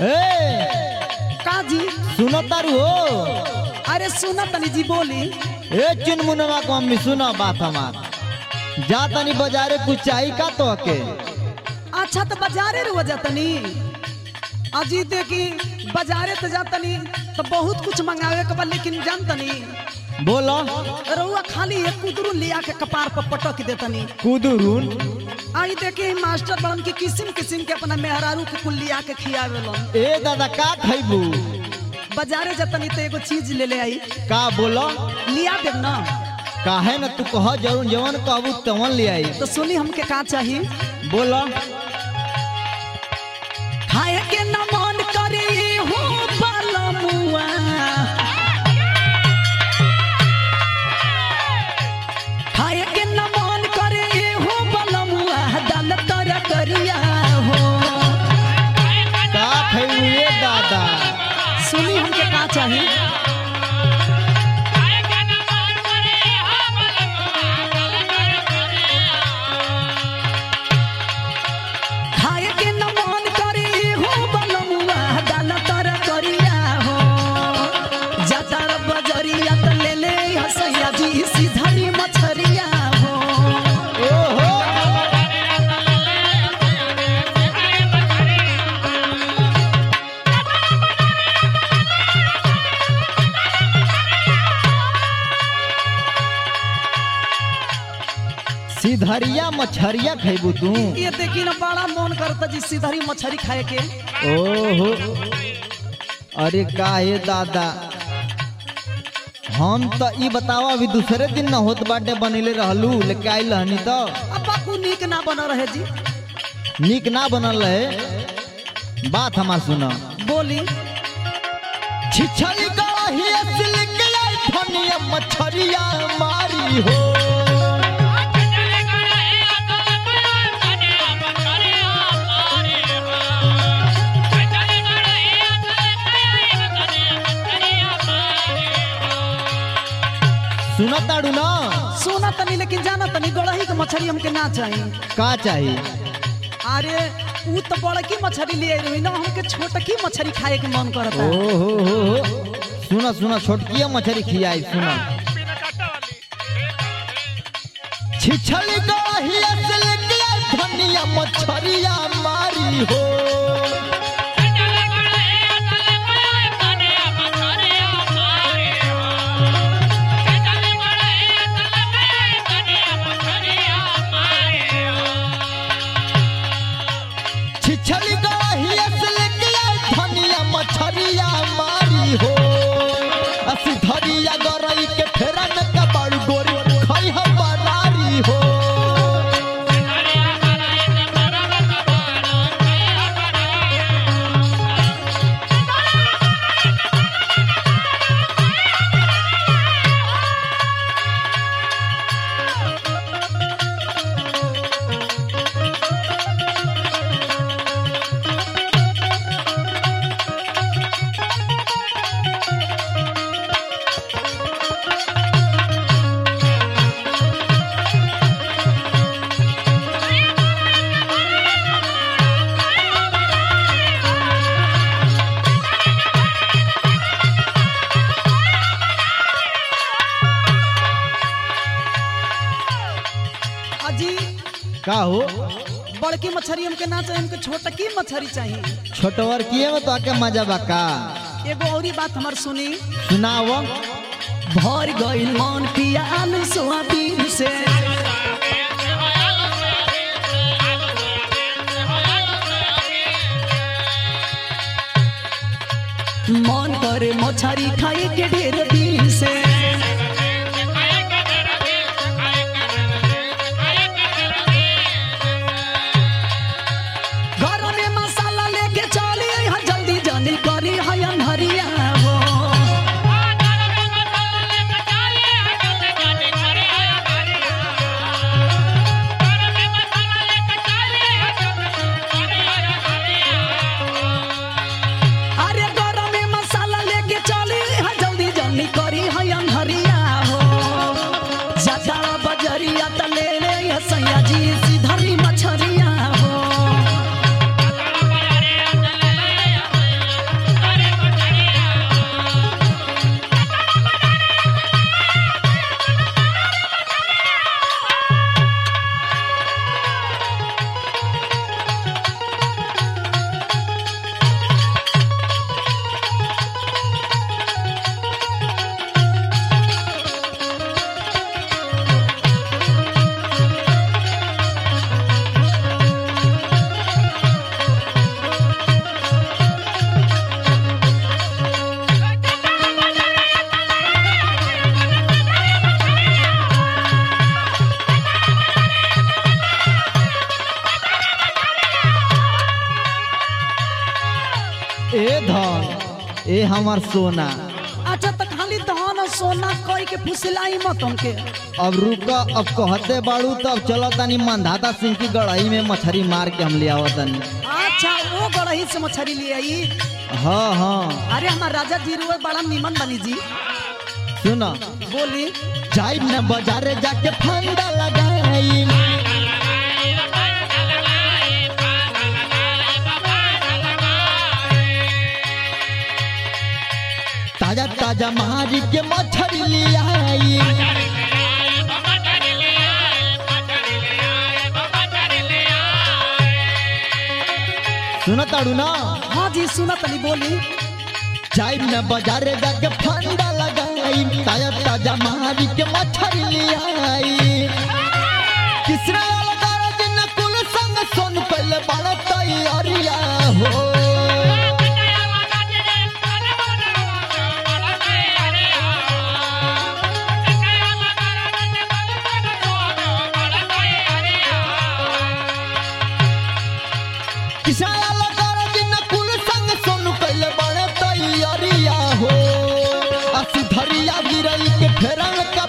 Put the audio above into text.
ए का जी सुनो तारू हो अरे सुना तनी जी बोली ए चुनमुनवा को मम्मी सुनो बात हमार जा तनी बाजारे कुछ चाहिए का तो के अच्छा तो बाजारे रुआ जातनी अजी देखी बाजारे तो जातनी तो बहुत कुछ मंगावे के बा लेकिन जानतनी बोलो रउआ खाली एक कुदरू लिया के कपार पर पटक देतनी कुदुरुन आई देखी मास्टर बड़न की किस्म किस्म के अपना मेहरारू के कुल लिया के खियावेलन ए दादा का खैबू बाजारे जातनी तो एगो चीज ले ले आई का बोलो लिया देब ना काहे न तू कह जरूर जवन कहबू तवन ले आई तो सुनी हमके का चाहिए बोलो खाए के न मन करे हो बलमुआ खाए के न मन करे हो बलमुआ दाल तर करिया हो का खैबू ए दादा सुनी हमके का चाहिए खाए के न मन करे हो बलमुआ दाल तर करिया हो जातर बजरिया त ले ले हसैया जी सीधरी मछरिया हो ओहो सिधरिया मछरिया खैबू तू ये देखी ना बड़ा मन करता जी सीधरी मछली खाए के ओहो अरे का हे दादा हम तो ई बतावा अभी दूसरे दिन न होत बाटे बनेले रहलू लेके आइल रहनी तो अब बापू नीक ना बना रहे जी नीक ना बनल रहे बात हमार सुना बोली छिछली गही सिल्क धनिया मछरिया मारी हो सुना ताड़ू ना सोना तनी लेकिन जाना तनी गड़ही के मछली हमके ना चाहिए का चाहिए अरे ऊ तो बड़की मछली ले रही ना हमके छोटकी मछली खाए के मन करता ओहो हो हो सुना सुना छोटकिया मछली खियाई सुना छिछली गही सिल्क धनिया मछरिया मारी हो छिछली गही सिल्क धनिया मछरिया मारी हो असी धरिया गरई के फेरा में कबाड़ गोरी खई हम बनारी हो अजी का हो बड़की मछली हमके ना चाहिए हमके छोटकी मछली चाहिए छोटवर किए में तो आके मजा बा का एगो औरी बात हमार सुनी सुनाव भर गइल मन पिया आलू सोयाबीन से मन करे मछरी खाए के ढेर दिन से घर में मसाला लेके चली यहाँ जल्दी जल्दी करी है अन्हरिया हो अरे घर में मसाला लेके चली यहाँ जल्दी जल्दी ए धन ए हमार सोना अच्छा तो खाली धन और सोना कई के फुसलाई मत हमके अब रुका अब कहते बाड़ू तब चलो तनी मंधाता सिंह की गढ़ाई में मछली मार के हम ले आवत तनी अच्छा वो गड़ही से मछली ले आई हाँ हाँ अरे हमार राजा जी रुए बड़ा निमन बनी जी सुना बोली जाई न बाजारे जाके फंदा लगाई ताजा ताजा मारी के मछली ले आई सुना ताड़ू ना हाँ जी सुना तनी बोली जाई न बाजारे जाके फंदा लगाई ताजा ताजा मारी के मछली ले आई किसरा वाला दर्द न कुल संग सोन पहले बड़ा तैयारिया हो किसरा वाला दर्द न कुल संग सोन पहले बड़ा तैयारिया हो असी धरिया गिरई के फेरन का